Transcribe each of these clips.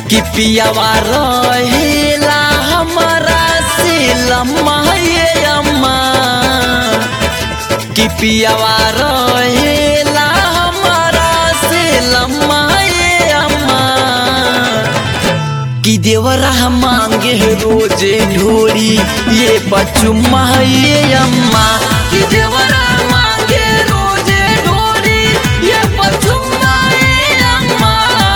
कि पियावा रहेला हमारा से लम्मा ये अम्मा कि पियावा रहेला हमारा से लम्मा ये अम्मा कि देवरा मांगे रोजे ढोरी ये बचुम्मा ये अम्मा कि देवरा मांगे रोजे ढोरी ये बचुम्मा ये अम्मा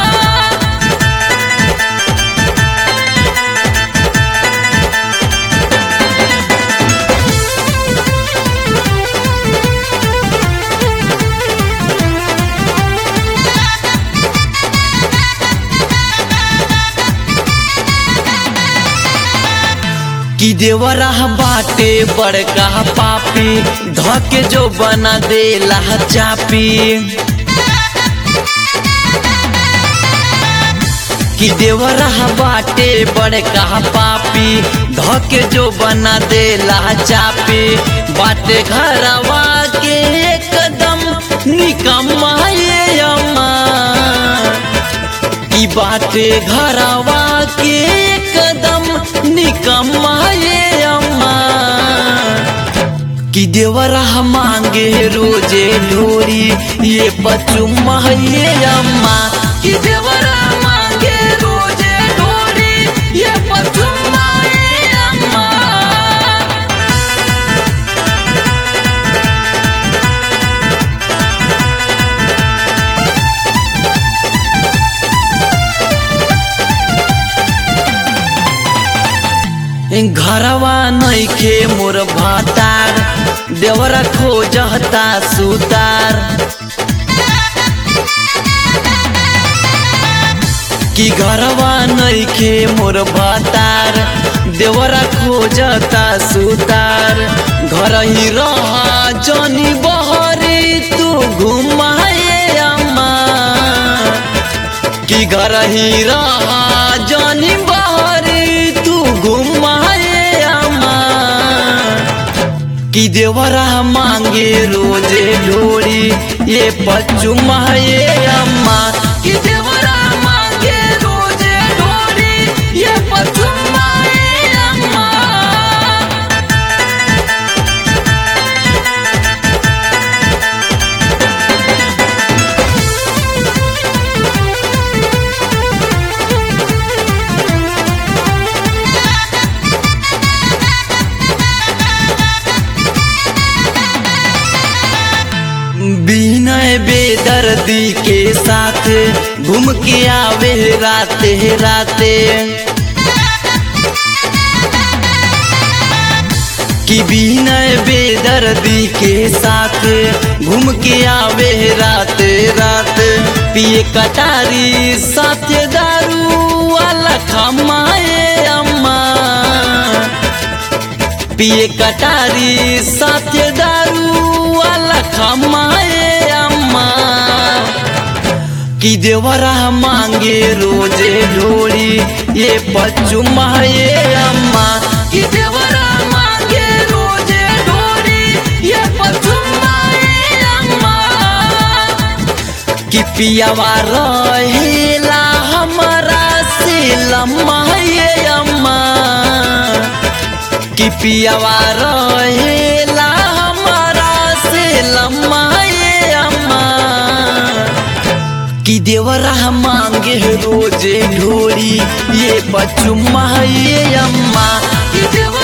कि देवरा बाटे बड़का पापी धके जो बना देला चापी कि देवरा बाटे बड़का पापी धके जो बना देला चापी बाटे घरवा के एकदम निकम्मा ये अम्मा की बाटे घरवा के एकदम निकम्मा ये अम्मा कि देवरा मांगे रोजे ढोरी ये बचुम्मा ये अम्मा कि देवरा मांगे रोजे ढोरी ये बचुम्मा ये अम्मा घरवा नइखे मोर भातार देवरा खोजता सुतार कि घरवा नइखे मोर भातार देवरा खोजता सुतार घर ही रहा जनी बहरी तू घुमाए अम्मा कि घर ही रहा जनी बहरी तू घुमाए अम्मा कि देवरा मांगे रोजे ढोरी ये पचुमा ये अम्मा कि देवरा मांगे रोजे ढोरी ये पचुमा ये अम्मा बिनय बेदर्दी के साथ घूम के आवे राते राते कि बिनय बेदर्दी के साथ घूम के आवे राते रात पिए कटारी साथ दारू वाला खमाए अम्मा पिए कटारी साथ दारू वाला खमाए अम्मा कि देवरा मांगे रोजे ढोरी ये बचुमा ये अम्मा कि देवरा मांगे रोजे ढोरी ये बचुमा ये अम्मा कि पियावा रहेला हमारा से लम्मा ये अम्मा कि पियावा रहेला हमारा से लम्मा ये अम्मा कि देवरा मांगे रोजे ढोरी ये बचुमा ये अम्मा कि देवरा